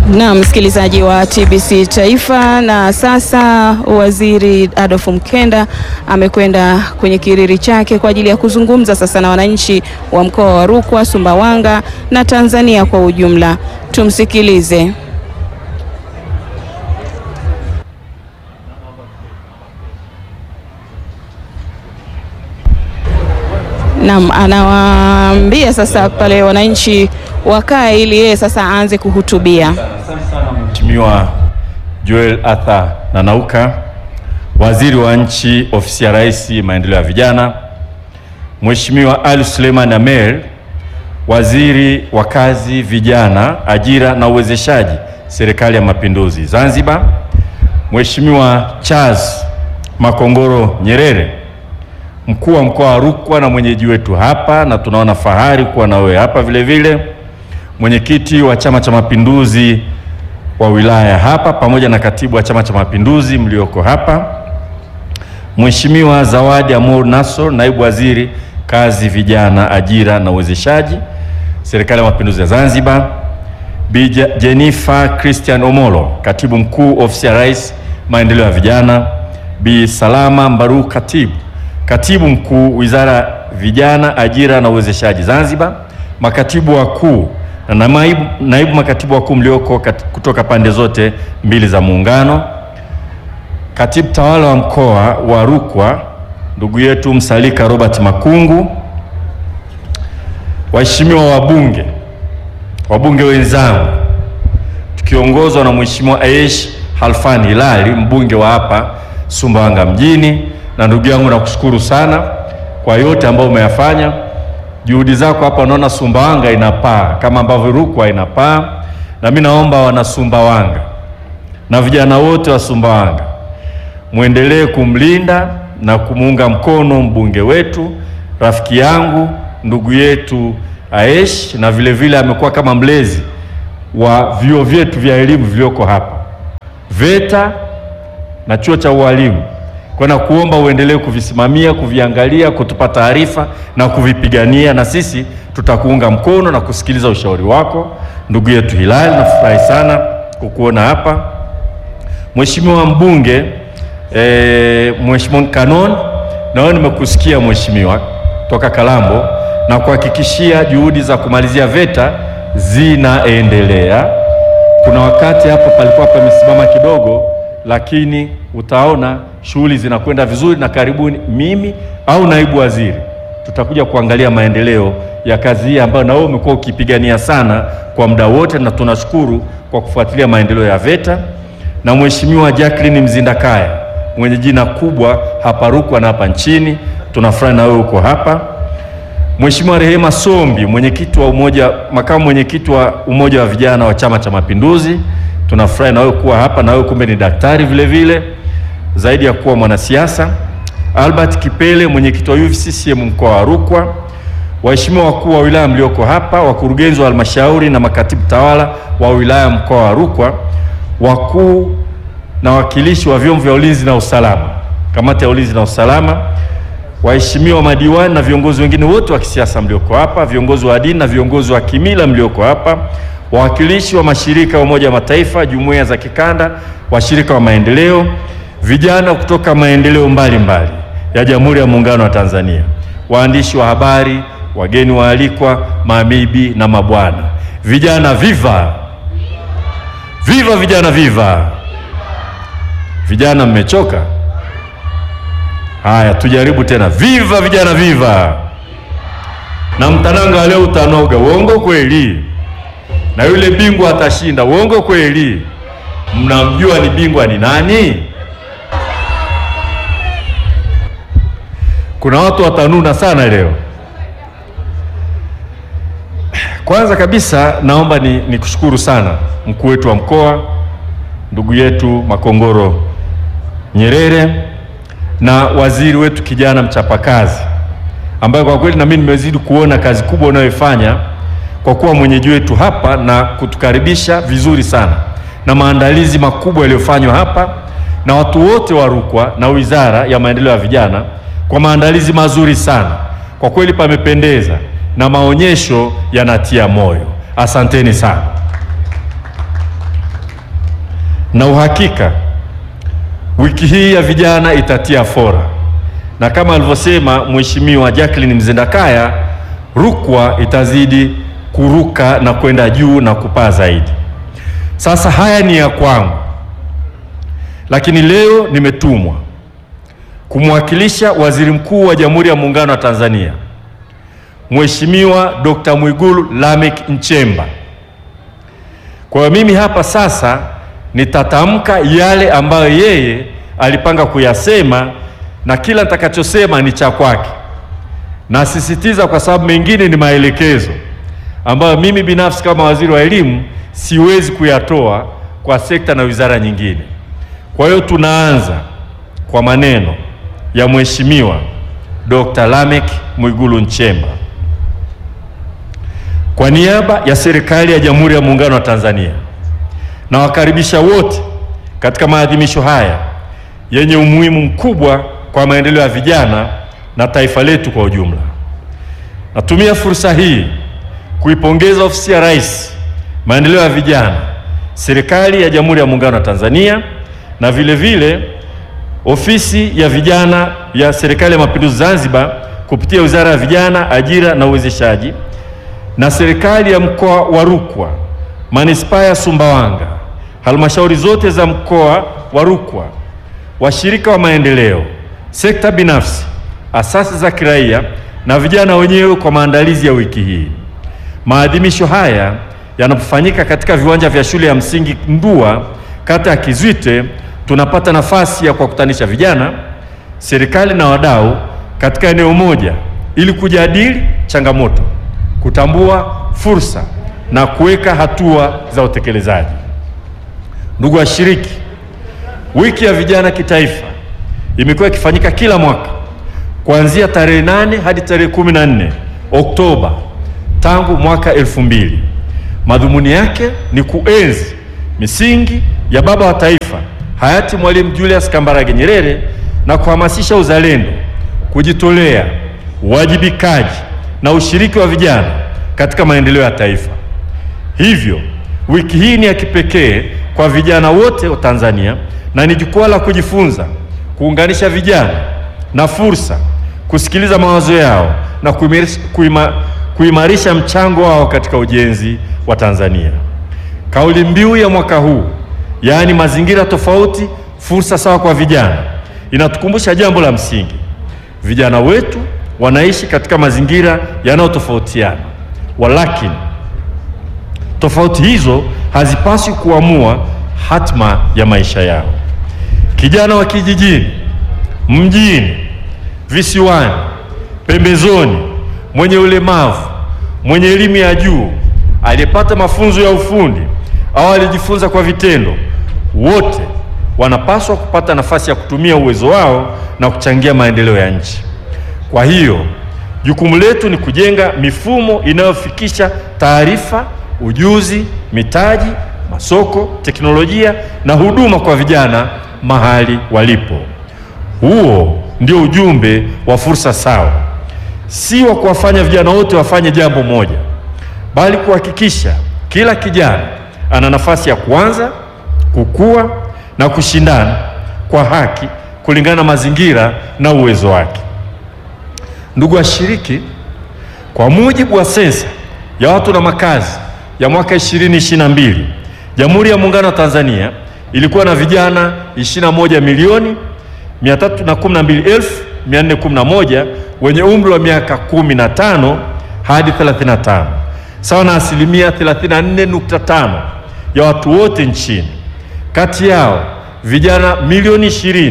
Na msikilizaji wa TBC Taifa. Na sasa Waziri Adolf Mkenda amekwenda kwenye kiriri chake kwa ajili ya kuzungumza sasa na wananchi wa mkoa wa Rukwa, Sumbawanga na Tanzania kwa ujumla. Tumsikilize. Naam, anawaambia sasa pale wananchi wakae ili yeye sasa aanze kuhutubia. Asante sana Mheshimiwa Joel Arthur Nanauka, Waziri wa Nchi, Ofisi ya Rais, Maendeleo ya Vijana, Mheshimiwa Ali Suleiman Amer, Waziri wa Kazi, Vijana, Ajira na Uwezeshaji, Serikali ya Mapinduzi Zanzibar, Mheshimiwa Charles Makongoro Nyerere, Mkuu wa Mkoa wa Rukwa na mwenyeji wetu hapa, na tunaona fahari kuwa na wewe hapa vile vile mwenyekiti wa Chama cha Mapinduzi wa wilaya hapa pamoja na katibu wa Chama cha Mapinduzi mlioko hapa, Mheshimiwa Zawadi Amor Nassor, naibu waziri kazi, vijana, ajira na uwezeshaji, Serikali ya Mapinduzi ya Zanzibar, Bi Jennifer Christian Omolo, katibu mkuu ofisi ya Rais, maendeleo ya vijana, Bi Salama Mbaru, katibu katibu mkuu wizara vijana, ajira na uwezeshaji Zanzibar, makatibu wakuu na naibu, naibu makatibu wakuu mlioko kat, kutoka pande zote mbili za muungano, katibu tawala wa mkoa wa Rukwa ndugu yetu Msalika Robert Makungu, waheshimiwa wabunge, wabunge wenzangu, tukiongozwa na Mheshimiwa Aish Halfan Hilali mbunge wa hapa Sumbawanga mjini, na ndugu yangu nakushukuru sana kwa yote ambayo umeyafanya juhudi zako hapa, unaona Sumbawanga inapaa kama ambavyo Rukwa inapaa, na mimi naomba wana Sumbawanga na vijana wote wa Sumbawanga mwendelee kumlinda na kumuunga mkono mbunge wetu, rafiki yangu, ndugu yetu Aish, na vile vile amekuwa kama mlezi wa vyuo vyetu vya elimu vilivyoko hapa VETA na chuo cha ualimu kwa na kuomba uendelee kuvisimamia, kuviangalia, kutupa taarifa na kuvipigania, na sisi tutakuunga mkono na kusikiliza ushauri wako, ndugu yetu Hilali. Nafurahi sana kukuona hapa Mheshimiwa mbunge e, Mheshimiwa Kanon, na wewe nimekusikia mheshimiwa toka Kalambo na kuhakikishia juhudi za kumalizia VETA zinaendelea. Kuna wakati hapo palikuwa pamesimama kidogo, lakini utaona shughuli zinakwenda vizuri, na karibuni mimi au naibu waziri tutakuja kuangalia maendeleo ya kazi hii ambayo na wewe umekuwa ukipigania sana kwa muda wote, na tunashukuru kwa kufuatilia maendeleo ya VETA. Na Mheshimiwa Jacqueline Mzindakaya mwenye jina kubwa hapa Rukwa na hapa nchini, tunafurahi na wewe uko hapa. Mheshimiwa Rehema Sombi mwenyekiti wa umoja, makamu mwenyekiti wa umoja wa vijana wa Chama cha Mapinduzi, tunafurahi na wewe kuwa hapa, na wewe kumbe ni daktari vile vile zaidi ya kuwa mwanasiasa. Albert Kipele mwenyekiti wa UVCCM mkoa wa Rukwa, waheshimiwa wakuu wa wilaya mlioko hapa, wakurugenzi wa halmashauri na makatibu tawala wa wilaya mkoa wa Rukwa, wakuu na wakilishi wa vyombo vya ulinzi na usalama, kamati ya ulinzi na usalama, waheshimiwa madiwani na viongozi wengine wote wa kisiasa mlioko hapa, viongozi wa dini na viongozi wa kimila mlioko hapa, wawakilishi wa mashirika ya Umoja wa Mataifa, jumuiya za kikanda, washirika wa maendeleo vijana kutoka maendeleo mbalimbali ya Jamhuri ya Muungano wa Tanzania, waandishi wa habari, wageni waalikwa, mabibi na mabwana, vijana viva viva, vijana viva. Vijana mmechoka? Haya, tujaribu tena, viva vijana viva. Na mtananga leo utanoga, uongo kweli? Na yule bingwa atashinda, uongo kweli? Mnamjua ni bingwa ni nani? Kuna watu watanuna sana leo. Kwanza kabisa naomba ni nikushukuru sana mkuu wetu wa mkoa ndugu yetu Makongoro Nyerere na waziri wetu kijana mchapakazi, ambaye kwa kweli na mimi nimezidi kuona kazi kubwa unayoifanya kwa kuwa mwenyeji wetu hapa na kutukaribisha vizuri sana na maandalizi makubwa yaliyofanywa hapa na watu wote wa Rukwa na Wizara ya Maendeleo ya Vijana kwa maandalizi mazuri sana. Kwa kweli pamependeza na maonyesho yanatia moyo. Asanteni sana. na uhakika wiki hii ya vijana itatia fora, na kama alivyosema Mheshimiwa Jacqueline Mzendakaya, Rukwa itazidi kuruka na kwenda juu na kupaa zaidi. Sasa haya ni ya kwangu, lakini leo nimetumwa kumwakilisha Waziri Mkuu wa Jamhuri ya Muungano wa Tanzania Mheshimiwa Dr. Mwigulu Lameck Nchemba. Kwa hiyo mimi hapa sasa nitatamka yale ambayo yeye alipanga kuyasema na kila nitakachosema ni cha kwake. Nasisitiza kwa sababu mengine ni maelekezo ambayo mimi binafsi kama waziri wa elimu siwezi kuyatoa kwa sekta na wizara nyingine. Kwa hiyo tunaanza kwa maneno ya Mheshimiwa Dr. Lameck Mwigulu Nchemba. Kwa niaba ya serikali ya Jamhuri ya Muungano wa Tanzania nawakaribisha wote katika maadhimisho haya yenye umuhimu mkubwa kwa maendeleo ya vijana na taifa letu kwa ujumla. Natumia fursa hii kuipongeza Ofisi ya Rais Maendeleo ya Vijana, Serikali ya Jamhuri ya Muungano wa Tanzania na vile vile Ofisi ya Vijana ya Serikali ya Mapinduzi Zanzibar kupitia Wizara ya Vijana, Ajira na Uwezeshaji na Serikali ya Mkoa wa Rukwa, Manispaa ya Sumbawanga, halmashauri zote za mkoa wa Rukwa, washirika wa maendeleo, sekta binafsi, asasi za kiraia na vijana wenyewe kwa maandalizi ya wiki hii. Maadhimisho haya yanapofanyika katika viwanja vya shule ya msingi Ndua, kata ya Kizwite, tunapata nafasi ya kuwakutanisha vijana, serikali na wadau katika eneo moja ili kujadili changamoto, kutambua fursa na kuweka hatua za utekelezaji. Ndugu washiriki, wiki ya vijana kitaifa imekuwa ikifanyika kila mwaka kuanzia tarehe nane hadi tarehe kumi na nne Oktoba tangu mwaka elfu mbili. Madhumuni yake ni kuenzi misingi ya baba wa taifa hayati Mwalimu Julius Kambarage Nyerere na kuhamasisha uzalendo, kujitolea, uwajibikaji na ushiriki wa vijana katika maendeleo ya taifa. Hivyo wiki hii ni ya kipekee kwa vijana wote wa Tanzania na ni jukwaa la kujifunza, kuunganisha vijana na fursa, kusikiliza mawazo yao na kuimarisha, kuima, kuimarisha mchango wao katika ujenzi wa Tanzania. Kauli mbiu ya mwaka huu, yaani mazingira tofauti, fursa sawa kwa vijana, inatukumbusha jambo la msingi. Vijana wetu wanaishi katika mazingira yanayotofautiana, walakini tofauti hizo hazipaswi kuamua hatma ya maisha yao. Kijana wa kijijini, mjini, visiwani, pembezoni, mwenye ulemavu, mwenye elimu ya juu, aliyepata mafunzo ya ufundi au alijifunza kwa vitendo, wote wanapaswa kupata nafasi ya kutumia uwezo wao na kuchangia maendeleo ya nchi. Kwa hiyo jukumu letu ni kujenga mifumo inayofikisha taarifa, ujuzi, mitaji, masoko, teknolojia na huduma kwa vijana mahali walipo. Huo ndio ujumbe wa fursa sawa, si wa kuwafanya vijana wote wafanye jambo moja, bali kuhakikisha kila kijana ana nafasi ya kuanza, kukua na kushindana kwa haki kulingana na mazingira na uwezo wake. Ndugu washiriki, kwa mujibu wa sensa ya watu na makazi ya mwaka 2022 Jamhuri ya Muungano wa Tanzania ilikuwa na vijana 21 milioni 312,411 wenye umri wa miaka 15 hadi 35 sawa na asilimia 34.5 ya watu wote nchini. Kati yao vijana milioni 20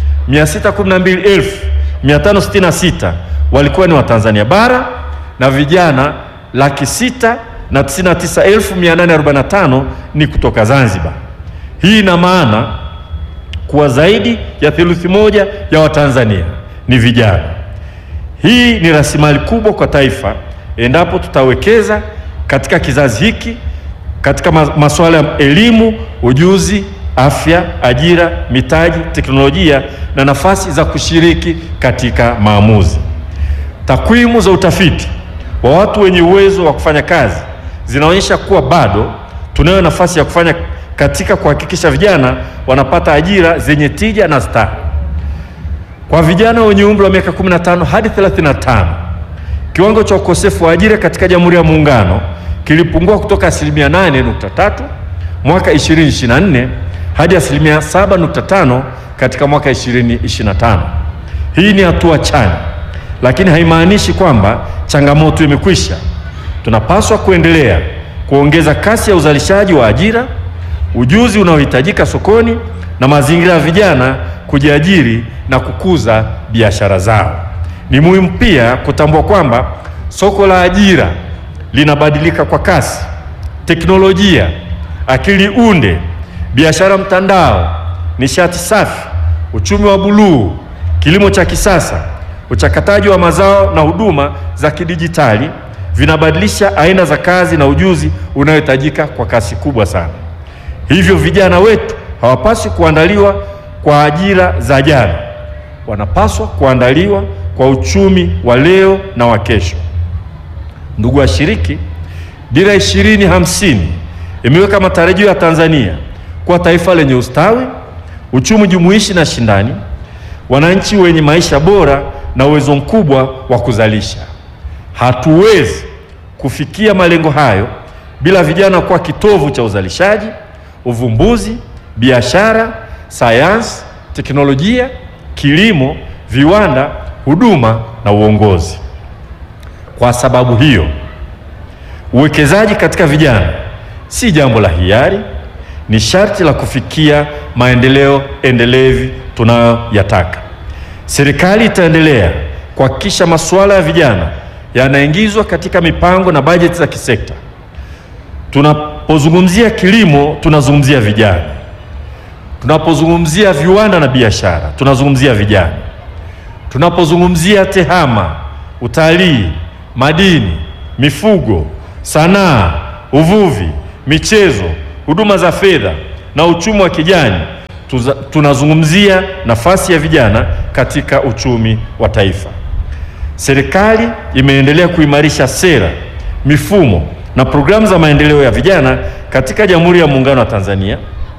612,566 walikuwa ni Watanzania bara na vijana laki sita na tisini na tisa elfu mia nane arobaini na tano ni kutoka Zanzibar. Hii ina maana kuwa zaidi ya theluthi moja ya Watanzania ni vijana. Hii ni rasilimali kubwa kwa taifa endapo tutawekeza katika kizazi hiki katika masuala ya elimu, ujuzi, afya, ajira, mitaji, teknolojia na nafasi za kushiriki katika maamuzi. Takwimu za utafiti wa watu wenye uwezo wa kufanya kazi zinaonyesha kuwa bado tunayo nafasi ya kufanya katika kuhakikisha vijana wanapata ajira zenye tija na staha. Kwa vijana wenye umri wa miaka 15 hadi 35, kiwango cha ukosefu wa ajira katika Jamhuri ya Muungano kilipungua kutoka asilimia 8.3 mwaka 2024 hadi asilimia 7.5 katika mwaka 2025. Hii ni hatua chanya, lakini haimaanishi kwamba changamoto imekwisha. Tunapaswa kuendelea kuongeza kasi ya uzalishaji wa ajira, ujuzi unaohitajika sokoni na mazingira ya vijana kujiajiri na kukuza biashara zao. Ni muhimu pia kutambua kwamba soko la ajira linabadilika kwa kasi. Teknolojia, akili unde, biashara mtandao, nishati safi, uchumi wa buluu, kilimo cha kisasa, uchakataji wa mazao na huduma za kidijitali vinabadilisha aina za kazi na ujuzi unaohitajika kwa kasi kubwa sana. Hivyo vijana wetu hawapaswi kuandaliwa kwa ajira za jana, wanapaswa kuandaliwa kwa uchumi wa leo na wa kesho. Ndugu washiriki, Dira ishirini hamsini imeweka matarajio ya Tanzania kuwa taifa lenye ustawi, uchumi jumuishi na shindani, wananchi wenye maisha bora na uwezo mkubwa wa kuzalisha. Hatuwezi kufikia malengo hayo bila vijana kuwa kitovu cha uzalishaji, uvumbuzi, biashara, sayansi, teknolojia, kilimo, viwanda, huduma na uongozi. Kwa sababu hiyo, uwekezaji katika vijana si jambo la hiari, ni sharti la kufikia maendeleo endelevu tunayoyataka. Serikali itaendelea kuhakikisha masuala ya vijana yanaingizwa katika mipango na bajeti za kisekta. Tunapozungumzia kilimo, tunazungumzia vijana. Tunapozungumzia viwanda na biashara, tunazungumzia vijana. Tunapozungumzia tehama, utalii, madini, mifugo, sanaa, uvuvi, michezo, huduma za fedha na uchumi wa kijani, tuza- tunazungumzia nafasi ya vijana katika uchumi wa taifa. Serikali imeendelea kuimarisha sera, mifumo na programu za maendeleo ya vijana katika Jamhuri ya Muungano wa Tanzania,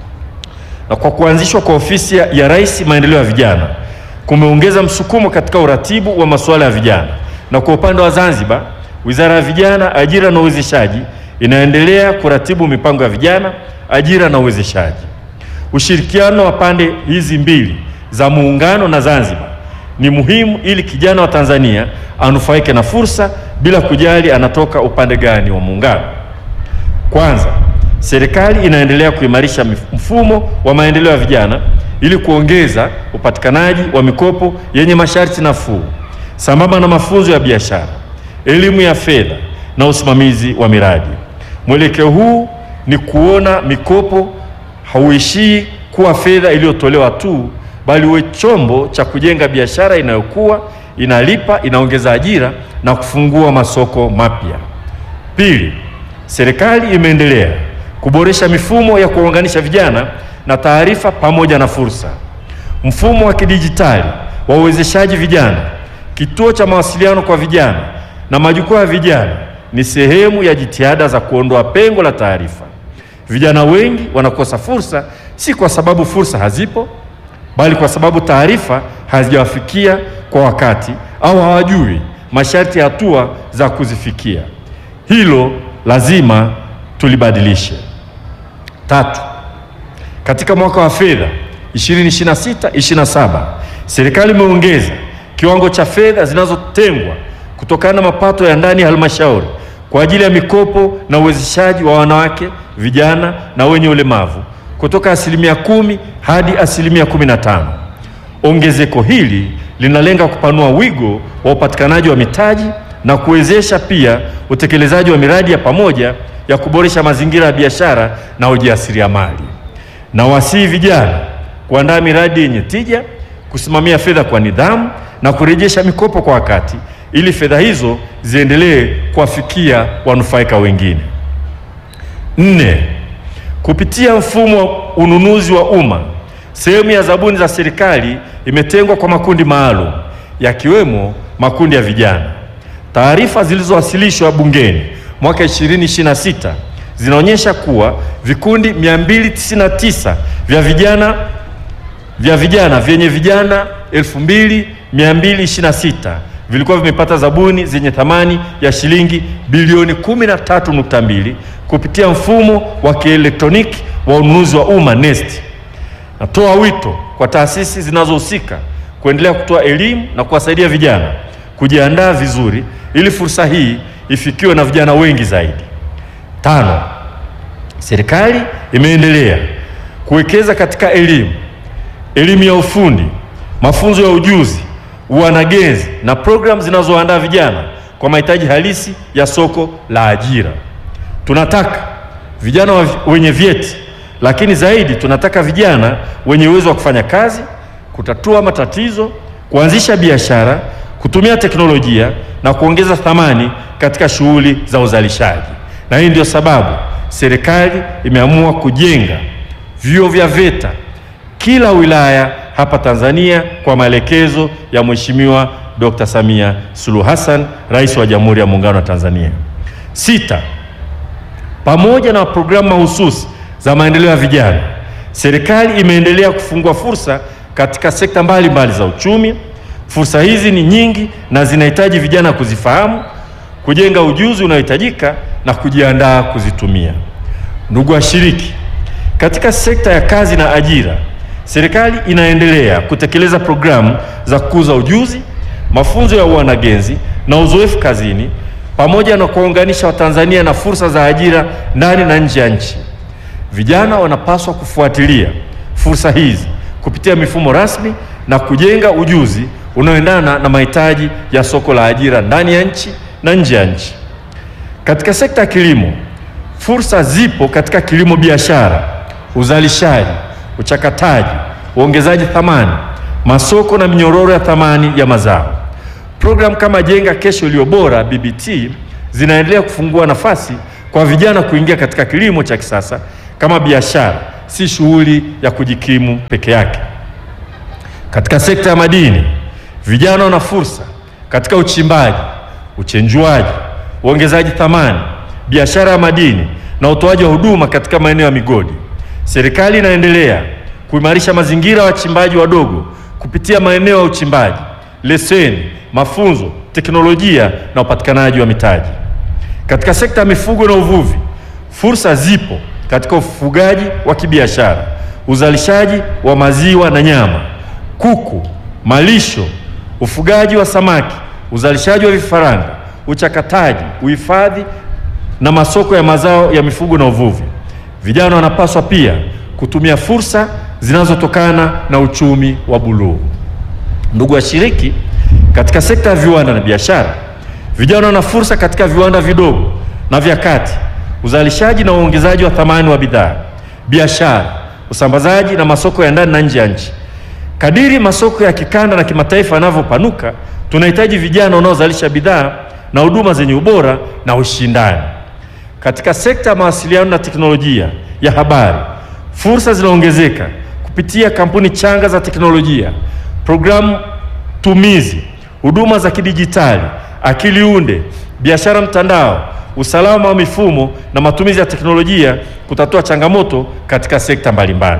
na kwa kuanzishwa kwa ofisi ya ya Rais maendeleo ya vijana kumeongeza msukumo katika uratibu wa masuala ya vijana. Na kwa upande wa Zanzibar, Wizara ya Vijana, Ajira na Uwezeshaji inaendelea kuratibu mipango ya vijana, ajira na uwezeshaji. Ushirikiano wa pande hizi mbili za muungano na Zanzibar ni muhimu ili kijana wa Tanzania anufaike na fursa bila kujali anatoka upande gani wa muungano. Kwanza, serikali inaendelea kuimarisha mif- mfumo wa maendeleo ya vijana ili kuongeza upatikanaji wa mikopo yenye masharti nafuu sambamba na mafunzo ya biashara, elimu ya fedha na usimamizi wa miradi. Mwelekeo huu ni kuona mikopo hauishii kuwa fedha iliyotolewa tu, bali uwe chombo cha kujenga biashara inayokuwa, inalipa, inaongeza ajira na kufungua masoko mapya. Pili, serikali imeendelea kuboresha mifumo ya kuwaunganisha vijana na taarifa pamoja na fursa. Mfumo wa kidijitali wa uwezeshaji vijana, kituo cha mawasiliano kwa vijana na majukwaa ya vijana ni sehemu ya jitihada za kuondoa pengo la taarifa. Vijana wengi wanakosa fursa si kwa sababu fursa hazipo, bali kwa sababu taarifa hazijawafikia kwa wakati au hawajui masharti ya hatua za kuzifikia. Hilo lazima tulibadilishe. Tatu, katika mwaka wa fedha 2026/27 serikali imeongeza kiwango cha fedha zinazotengwa kutokana na mapato ya ndani ya halmashauri kwa ajili ya mikopo na uwezeshaji wa wanawake, vijana na wenye ulemavu kutoka asilimia kumi hadi asilimia kumi na tano. Ongezeko hili linalenga kupanua wigo wa upatikanaji wa mitaji na kuwezesha pia utekelezaji wa miradi ya pamoja ya kuboresha mazingira ya biashara na ujasiriamali. Na wasihi vijana kuandaa miradi yenye tija, kusimamia fedha kwa nidhamu na kurejesha mikopo kwa wakati ili fedha hizo ziendelee kuwafikia wanufaika wengine. Nne, kupitia mfumo wa ununuzi wa umma, sehemu ya zabuni za serikali imetengwa kwa makundi maalum yakiwemo makundi ya vijana. Taarifa zilizowasilishwa bungeni mwaka 2026 zinaonyesha kuwa vikundi 299 vya vijana vya vijana vyenye vijana 2226 vilikuwa vimepata zabuni zenye thamani ya shilingi bilioni 13.2 kupitia mfumo wa kielektroniki wa ununuzi wa umma NeST. Natoa wito kwa taasisi zinazohusika kuendelea kutoa elimu na kuwasaidia vijana kujiandaa vizuri ili fursa hii ifikiwe na vijana wengi zaidi. Tano, serikali imeendelea kuwekeza katika elimu, elimu ya ufundi, mafunzo ya ujuzi, uanagenzi na programu zinazoandaa vijana kwa mahitaji halisi ya soko la ajira. Tunataka vijana wa- wenye vyeti, lakini zaidi tunataka vijana wenye uwezo wa kufanya kazi, kutatua matatizo, kuanzisha biashara, kutumia teknolojia na kuongeza thamani katika shughuli za uzalishaji. Na hii ndio sababu serikali imeamua kujenga vyuo vya VETA kila wilaya hapa Tanzania kwa maelekezo ya Mheshimiwa Dr. Samia Suluhu Hassan, Rais wa Jamhuri ya Muungano wa Tanzania. Sita, pamoja na programu mahususi za maendeleo ya vijana, serikali imeendelea kufungua fursa katika sekta mbalimbali za uchumi. Fursa hizi ni nyingi na zinahitaji vijana kuzifahamu, kujenga ujuzi unaohitajika na kujiandaa kuzitumia. Ndugu washiriki, katika sekta ya kazi na ajira, serikali inaendelea kutekeleza programu za kukuza ujuzi, mafunzo ya uanagenzi na uzoefu kazini pamoja na kuwaunganisha Watanzania na fursa za ajira ndani na nje ya nchi. Vijana wanapaswa kufuatilia fursa hizi kupitia mifumo rasmi na kujenga ujuzi unaoendana na mahitaji ya soko la ajira ndani ya nchi na nje ya nchi. Katika sekta ya kilimo, fursa zipo katika kilimo biashara, uzalishaji, uchakataji, uongezaji thamani, masoko na minyororo ya thamani ya mazao. Programu kama Jenga Kesho Iliyo Bora BBT zinaendelea kufungua nafasi kwa vijana kuingia katika kilimo cha kisasa kama biashara, si shughuli ya kujikimu peke yake. Katika sekta ya madini, vijana wana fursa katika uchimbaji, uchenjuaji, uongezaji thamani, biashara ya madini na utoaji wa huduma katika maeneo ya migodi. Serikali inaendelea kuimarisha mazingira ya wachimbaji wadogo kupitia maeneo ya uchimbaji, leseni, mafunzo, teknolojia na upatikanaji wa mitaji. Katika sekta ya mifugo na uvuvi, fursa zipo katika ufugaji wa kibiashara, uzalishaji wa maziwa na nyama, kuku, malisho, ufugaji wa samaki, uzalishaji wa vifaranga, uchakataji, uhifadhi na masoko ya mazao ya mifugo na uvuvi. Vijana wanapaswa pia kutumia fursa zinazotokana na uchumi wa buluu. Ndugu washiriki, katika sekta ya viwanda na biashara, vijana wana fursa katika viwanda vidogo na vya kati, uzalishaji na uongezaji wa thamani wa bidhaa, biashara, usambazaji na masoko ya ndani na nje ya nchi. Kadiri masoko ya kikanda na kimataifa yanavyopanuka, tunahitaji vijana wanaozalisha bidhaa na huduma zenye ubora na ushindani. Katika sekta ya mawasiliano na teknolojia ya habari, fursa zinaongezeka kupitia kampuni changa za teknolojia, programu tumizi, huduma za kidijitali, akili unde, biashara mtandao, usalama wa mifumo na matumizi ya teknolojia kutatua changamoto katika sekta mbalimbali.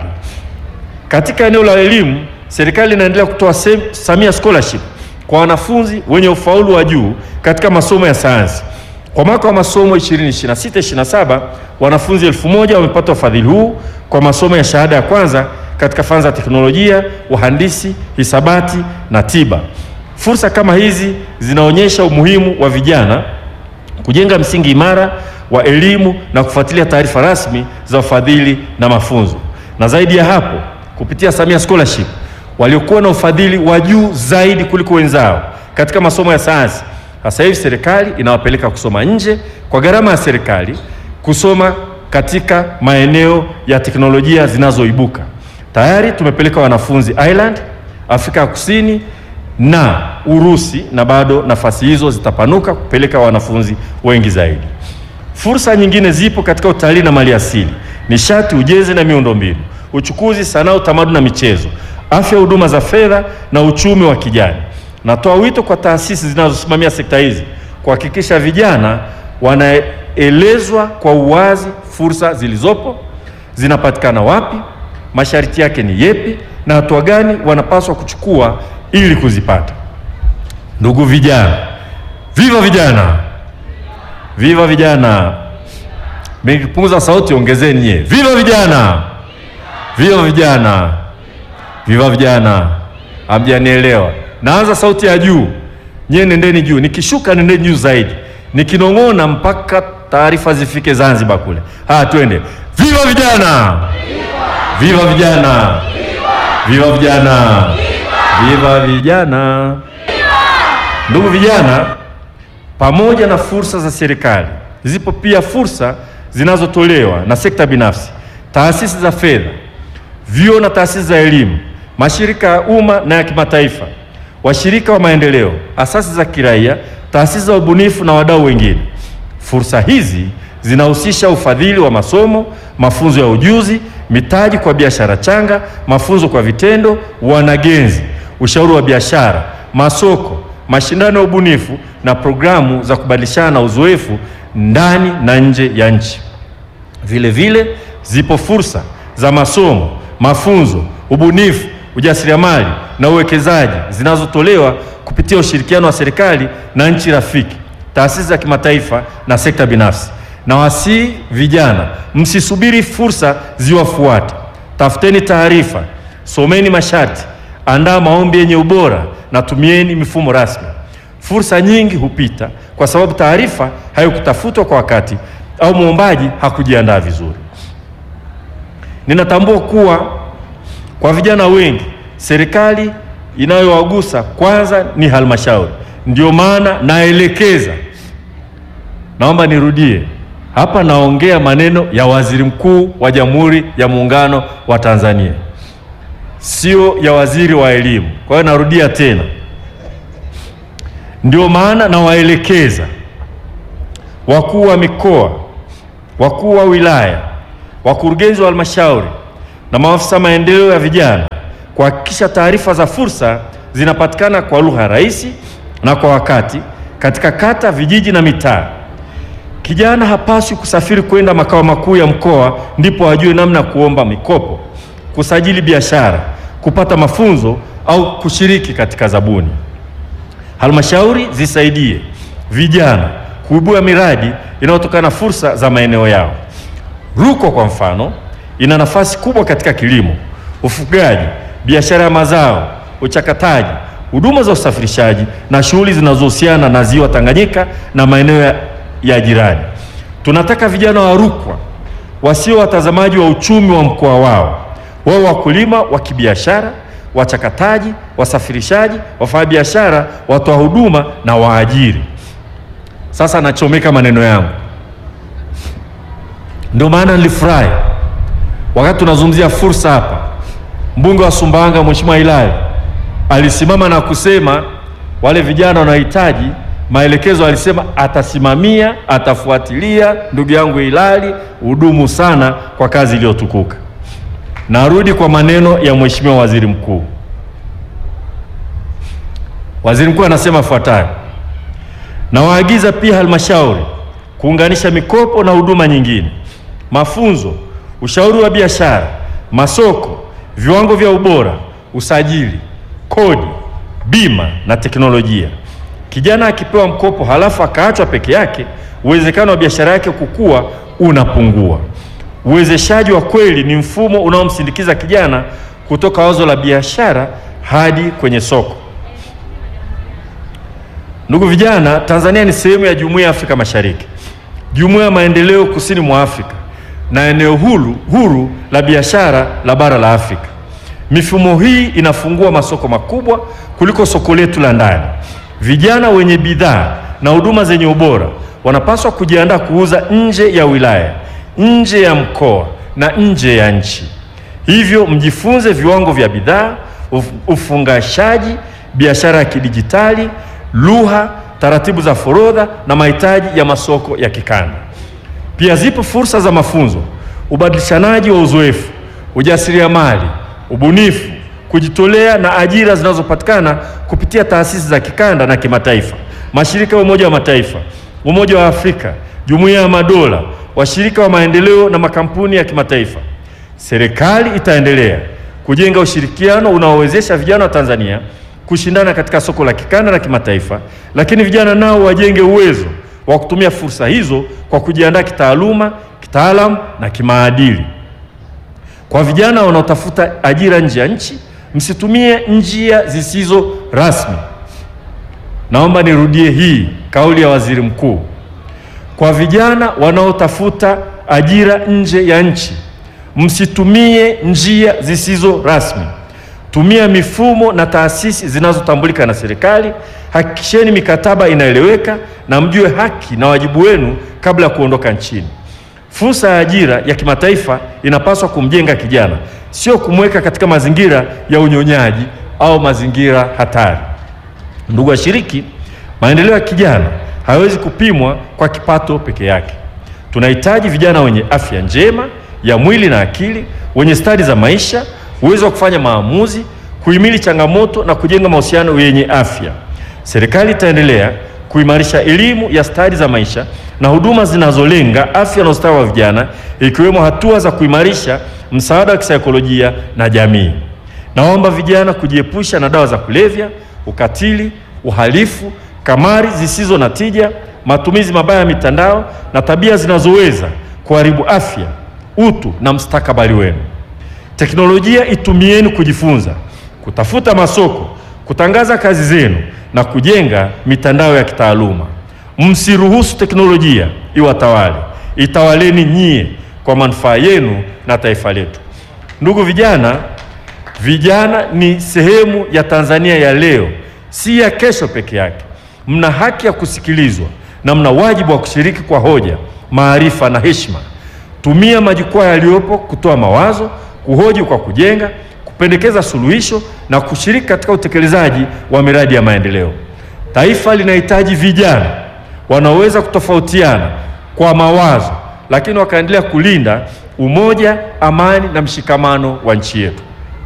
Katika eneo la elimu, serikali inaendelea kutoa Sem- Samia Scholarship kwa wanafunzi wenye ufaulu wa juu katika masomo ya sayansi. Kwa mwaka wa masomo 2026-27 wanafunzi elfu moja wamepata ufadhili huu kwa masomo ya shahada ya kwanza katika fani za teknolojia, uhandisi, hisabati na tiba. Fursa kama hizi zinaonyesha umuhimu wa vijana kujenga msingi imara wa elimu na kufuatilia taarifa rasmi za ufadhili na mafunzo. Na zaidi ya hapo, kupitia Samia Scholarship waliokuwa na ufadhili wa juu zaidi kuliko wenzao katika masomo ya sayansi, sasa hivi serikali inawapeleka kusoma nje kwa gharama ya serikali, kusoma katika maeneo ya teknolojia zinazoibuka. Tayari tumepeleka wanafunzi Ireland, Afrika ya Kusini na Urusi, na bado nafasi hizo zitapanuka kupeleka wanafunzi wengi zaidi. Fursa nyingine zipo katika utalii na maliasili, nishati, ujenzi na miundombinu, uchukuzi, sanaa, utamaduni na michezo, afya, huduma za fedha na uchumi wa kijani. Natoa wito kwa taasisi zinazosimamia sekta hizi kuhakikisha vijana wanaelezwa kwa uwazi fursa zilizopo, zinapatikana wapi, masharti yake ni yepi, na hatua gani wanapaswa kuchukua ili kuzipata. Ndugu vijana, viva vijana, viva vijana! Mkipunguza sauti ongezeni nyie, viva vijana, viva vijana, viva vijana! Hamjanielewa? Naanza sauti ya juu, nyie nendeni juu, nikishuka nendeni juu zaidi, nikinong'ona mpaka taarifa zifike Zanzibar kule. Haya, twende, viva vijana, viva vijana, viva vijana, viva vijana! Ndugu vijana, pamoja na fursa za serikali, zipo pia fursa zinazotolewa na sekta binafsi, taasisi za fedha, vyuo na taasisi za elimu, mashirika ya umma na ya kimataifa, washirika wa maendeleo, asasi za kiraia, taasisi za ubunifu na wadau wengine. Fursa hizi zinahusisha ufadhili wa masomo, mafunzo ya ujuzi, mitaji kwa biashara changa, mafunzo kwa vitendo, wanagenzi, ushauri wa biashara, masoko, mashindano ya ubunifu na programu za kubadilishana uzoefu ndani na nje ya nchi. Vile vile zipo fursa za masomo, mafunzo, ubunifu, ujasiriamali na uwekezaji zinazotolewa kupitia ushirikiano wa serikali na nchi rafiki, taasisi za kimataifa na sekta binafsi. Na wasii vijana, msisubiri fursa ziwafuate, tafuteni taarifa, someni masharti, andaa maombi yenye ubora na tumieni mifumo rasmi. Fursa nyingi hupita kwa sababu taarifa haikutafutwa kwa wakati au mwombaji hakujiandaa vizuri. Ninatambua kuwa kwa vijana wengi serikali inayowagusa kwanza ni halmashauri. Ndio maana naelekeza, naomba nirudie hapa, naongea maneno ya Waziri Mkuu wa Jamhuri ya Muungano wa Tanzania, sio ya waziri wa elimu. Kwa hiyo narudia tena, ndio maana nawaelekeza wakuu wa mikoa, wakuu wa wilaya, wakurugenzi wa halmashauri na maafisa maendeleo ya vijana kuhakikisha taarifa za fursa zinapatikana kwa lugha rahisi na kwa wakati katika kata, vijiji na mitaa. Kijana hapaswi kusafiri kwenda makao makuu ya mkoa ndipo ajue namna ya kuomba mikopo, kusajili biashara, kupata mafunzo au kushiriki katika zabuni. Halmashauri zisaidie vijana kuibua miradi inayotokana na fursa za maeneo yao. Rukwa kwa mfano ina nafasi kubwa katika kilimo, ufugaji, biashara ya mazao, uchakataji, huduma za usafirishaji na shughuli zinazohusiana na ziwa Tanganyika na maeneo ya, ya jirani. Tunataka vijana wa Rukwa wasio watazamaji wa uchumi wa mkoa wao, wao wakulima wa kibiashara, wachakataji, wasafirishaji, wafanyabiashara, watoa huduma na waajiri. Sasa nachomeka maneno yangu, ndio maana nilifurahi wakati tunazungumzia fursa hapa. Mbunge wa Sumbawanga Mheshimiwa Hilali alisimama na kusema wale vijana wanahitaji maelekezo, alisema atasimamia, atafuatilia. Ndugu yangu Hilali, hudumu sana kwa kazi iliyotukuka. Narudi kwa maneno ya Mheshimiwa Waziri Mkuu. Waziri Mkuu anasema ifuatayo: Nawaagiza pia halmashauri kuunganisha mikopo na huduma nyingine, mafunzo, ushauri wa biashara, masoko, viwango vya ubora, usajili, kodi, bima na teknolojia. Kijana akipewa mkopo halafu akaachwa peke yake, uwezekano wa biashara yake kukua unapungua. Uwezeshaji wa kweli ni mfumo unaomsindikiza kijana kutoka wazo la biashara hadi kwenye soko. Ndugu vijana, Tanzania ni sehemu ya Jumuiya ya Afrika Mashariki, Jumuiya ya Maendeleo Kusini mwa Afrika na eneo huru, huru la biashara la bara la Afrika. Mifumo hii inafungua masoko makubwa kuliko soko letu la ndani. Vijana wenye bidhaa na huduma zenye ubora wanapaswa kujiandaa kuuza nje ya wilaya, nje ya mkoa na nje ya nchi. Hivyo mjifunze viwango vya bidhaa, uf- ufungashaji, biashara ya kidijitali, lugha, taratibu za forodha na mahitaji ya masoko ya kikanda. Pia zipo fursa za mafunzo, ubadilishanaji wa uzoefu, ujasiriamali, ubunifu, kujitolea na ajira zinazopatikana kupitia taasisi za kikanda na kimataifa, mashirika ya Umoja wa Mataifa, Umoja wa Afrika, Jumuiya ya Madola, washirika wa maendeleo na makampuni ya kimataifa, serikali itaendelea kujenga ushirikiano unaowezesha vijana wa Tanzania kushindana katika soko la kikanda na kimataifa, lakini vijana nao wajenge uwezo wa kutumia fursa hizo kwa kujiandaa kitaaluma, kitaalamu na kimaadili. Kwa vijana wanaotafuta ajira nje ya nchi, msitumie njia zisizo rasmi. Naomba nirudie hii kauli ya Waziri Mkuu. Kwa vijana wanaotafuta ajira nje ya nchi, msitumie njia zisizo rasmi. Tumia mifumo na taasisi zinazotambulika na serikali. Hakikisheni mikataba inaeleweka na mjue haki na wajibu wenu kabla ya kuondoka nchini. Fursa ya ajira ya kimataifa inapaswa kumjenga kijana, sio kumweka katika mazingira ya unyonyaji au mazingira hatari. Ndugu washiriki, maendeleo ya kijana hayawezi kupimwa kwa kipato peke yake. Tunahitaji vijana wenye afya njema ya mwili na akili, wenye stadi za maisha, uwezo wa kufanya maamuzi, kuhimili changamoto na kujenga mahusiano yenye afya. Serikali itaendelea kuimarisha elimu ya stadi za maisha na huduma zinazolenga afya na ustawi wa vijana, ikiwemo hatua za kuimarisha msaada wa kisaikolojia na jamii. Naomba vijana kujiepusha na dawa za kulevya, ukatili, uhalifu, kamari zisizo na tija, matumizi mabaya ya mitandao na tabia zinazoweza kuharibu afya, utu na mustakabali wenu. Teknolojia itumieni kujifunza, kutafuta masoko, kutangaza kazi zenu na kujenga mitandao ya kitaaluma. Msiruhusu teknolojia iwatawale, itawaleni nyie kwa manufaa yenu na taifa letu. Ndugu vijana, vijana ni sehemu ya Tanzania ya leo, si ya kesho peke yake. Mna haki ya kusikilizwa na mna wajibu wa kushiriki kwa hoja, maarifa na heshima. Tumia majukwaa yaliyopo kutoa mawazo, kuhoji kwa kujenga, kupendekeza suluhisho na kushiriki katika utekelezaji wa miradi ya maendeleo. Taifa linahitaji vijana wanaoweza kutofautiana kwa mawazo, lakini wakaendelea kulinda umoja, amani na mshikamano wa nchi yetu.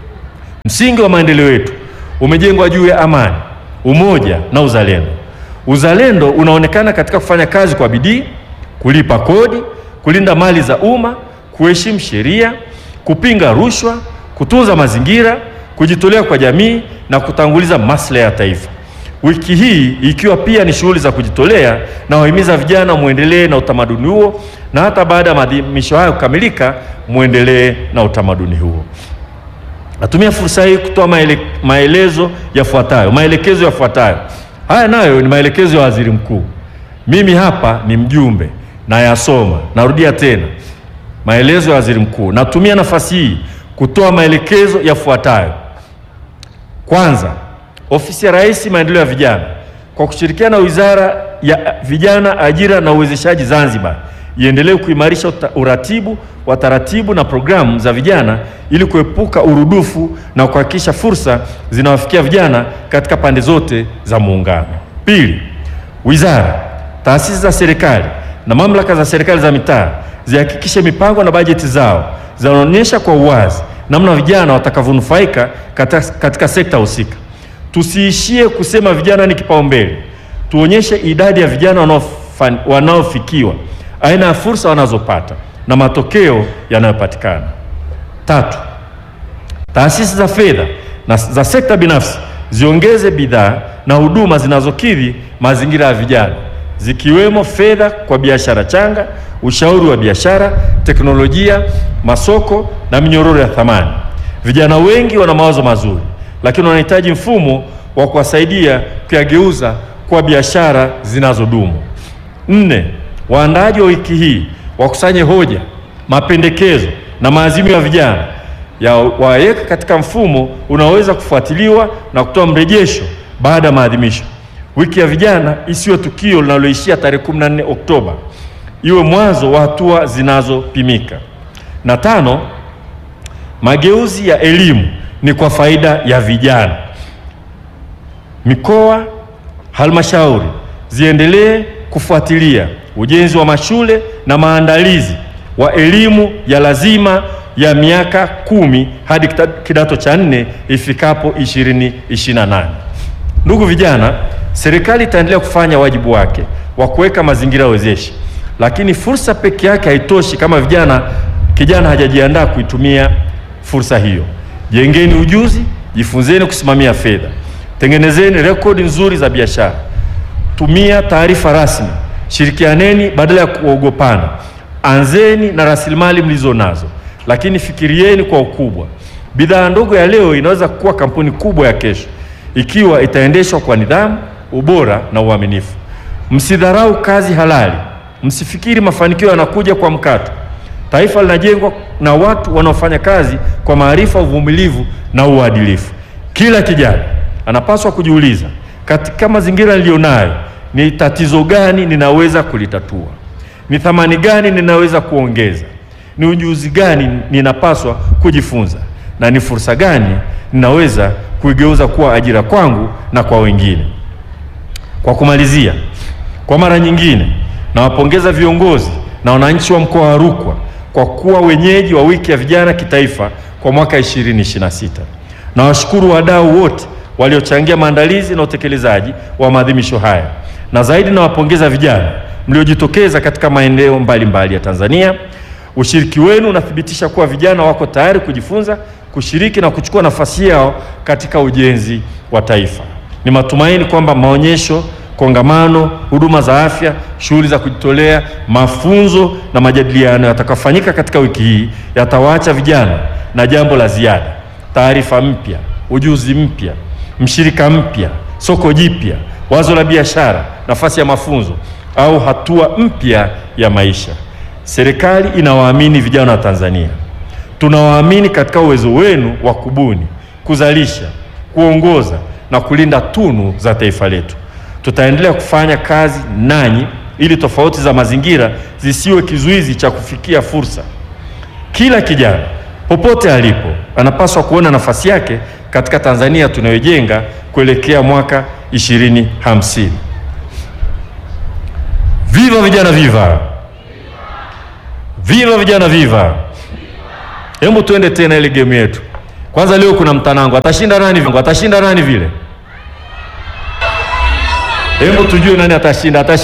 Msingi wa maendeleo yetu umejengwa juu ya amani, umoja na uzalendo. Uzalendo unaonekana katika kufanya kazi kwa bidii, kulipa kodi, kulinda mali za umma, kuheshimu sheria, kupinga rushwa, kutunza mazingira, kujitolea kwa jamii na kutanguliza maslahi ya taifa. Wiki hii ikiwa pia ni shughuli za kujitolea, na wahimiza vijana muendelee na utamaduni huo, na hata baada ya maadhimisho hayo kukamilika, muendelee na utamaduni huo. Natumia fursa hii kutoa maele, maelezo yafuatayo, maelekezo yafuatayo. Haya nayo ni maelekezo ya Waziri Mkuu. Mimi hapa ni mjumbe nayasoma. Narudia tena, maelezo ya Waziri Mkuu. Natumia nafasi hii kutoa maelekezo yafuatayo. Kwanza, Ofisi ya Rais Maendeleo ya Vijana kwa kushirikiana na Wizara ya Vijana, Ajira na Uwezeshaji Zanzibar iendelee kuimarisha uratibu wa taratibu na programu za vijana ili kuepuka urudufu na kuhakikisha fursa zinawafikia vijana katika pande zote za Muungano. Pili, wizara, taasisi za serikali na mamlaka za serikali za mitaa zihakikishe mipango na bajeti zao zinaonyesha kwa uwazi namna vijana watakavyonufaika katika, katika sekta husika. Tusiishie kusema vijana ni kipaumbele, tuonyeshe idadi ya vijana wanaofikiwa, aina ya fursa wanazopata na matokeo yanayopatikana. Tatu, taasisi za fedha na za sekta binafsi ziongeze bidhaa na huduma zinazokidhi mazingira ya vijana zikiwemo fedha kwa biashara changa, ushauri wa biashara, teknolojia, masoko na minyororo ya thamani. Vijana wengi wana mawazo mazuri, lakini wanahitaji mfumo wa kuwasaidia kuyageuza kwa biashara zinazodumu. Nne, waandaaji wa wiki hii wakusanye hoja, mapendekezo na maazimio ya vijana ya waweka katika mfumo unaoweza kufuatiliwa na kutoa mrejesho baada ya maadhimisho. Wiki ya vijana isiwe tukio linaloishia tarehe 14 Oktoba, iwe mwanzo wa hatua zinazopimika. Na tano, mageuzi ya elimu ni kwa faida ya vijana. Mikoa, halmashauri ziendelee kufuatilia ujenzi wa mashule na maandalizi wa elimu ya lazima ya miaka kumi hadi kidato cha nne ifikapo 2028. Ndugu vijana, serikali itaendelea kufanya wajibu wake wa kuweka mazingira wezeshi lakini fursa peke yake haitoshi kama vijana kijana hajajiandaa kuitumia fursa hiyo. Jengeni ujuzi, jifunzeni kusimamia fedha, tengenezeni rekodi nzuri za biashara, tumia taarifa rasmi, shirikianeni badala ya kuogopana, anzeni na rasilimali mlizo nazo, lakini fikirieni kwa ukubwa. Bidhaa ndogo ya leo inaweza kuwa kampuni kubwa ya kesho ikiwa itaendeshwa kwa nidhamu, ubora na uaminifu. Msidharau kazi halali, msifikiri mafanikio yanakuja kwa mkato. Taifa linajengwa na watu wanaofanya kazi kwa maarifa, uvumilivu na uadilifu. Kila kijana anapaswa kujiuliza, katika mazingira niliyonayo, ni tatizo gani ninaweza kulitatua? Ni thamani gani ninaweza kuongeza? Ni ujuzi gani ninapaswa kujifunza? Na ni fursa gani ninaweza kuigeuza kuwa ajira kwangu na kwa wengine? Kwa kumalizia, kwa mara nyingine nawapongeza viongozi na wananchi wa mkoa wa Rukwa kwa kuwa wenyeji wa wiki ya vijana kitaifa kwa mwaka 2026. Nawashukuru wadau wote waliochangia maandalizi na utekelezaji wa maadhimisho haya, na zaidi nawapongeza vijana mliojitokeza katika maeneo mbalimbali ya Tanzania. Ushiriki wenu unathibitisha kuwa vijana wako tayari kujifunza, kushiriki na kuchukua nafasi yao katika ujenzi wa taifa. Ni matumaini kwamba maonyesho kongamano, huduma za afya, shughuli za kujitolea, mafunzo na majadiliano yatakayofanyika katika wiki hii yatawaacha vijana na jambo la ziada: taarifa mpya, ujuzi mpya, mshirika mpya, soko jipya, wazo la biashara, nafasi ya mafunzo au hatua mpya ya maisha. Serikali inawaamini vijana wa Tanzania. Tunawaamini katika uwezo wenu wa kubuni, kuzalisha, kuongoza na kulinda tunu za taifa letu. Tutaendelea kufanya kazi nanyi ili tofauti za mazingira zisiwe kizuizi cha kufikia fursa. Kila kijana popote alipo anapaswa kuona nafasi yake katika Tanzania tunayojenga kuelekea mwaka 2050. Viva vijana, viva! Viva vijana, viva! Hebu tuende tena ile game yetu. Kwanza leo kuna mtanango, atashinda nani? Atashinda nani vile? Hebu tujue nani atashinda. Atashinda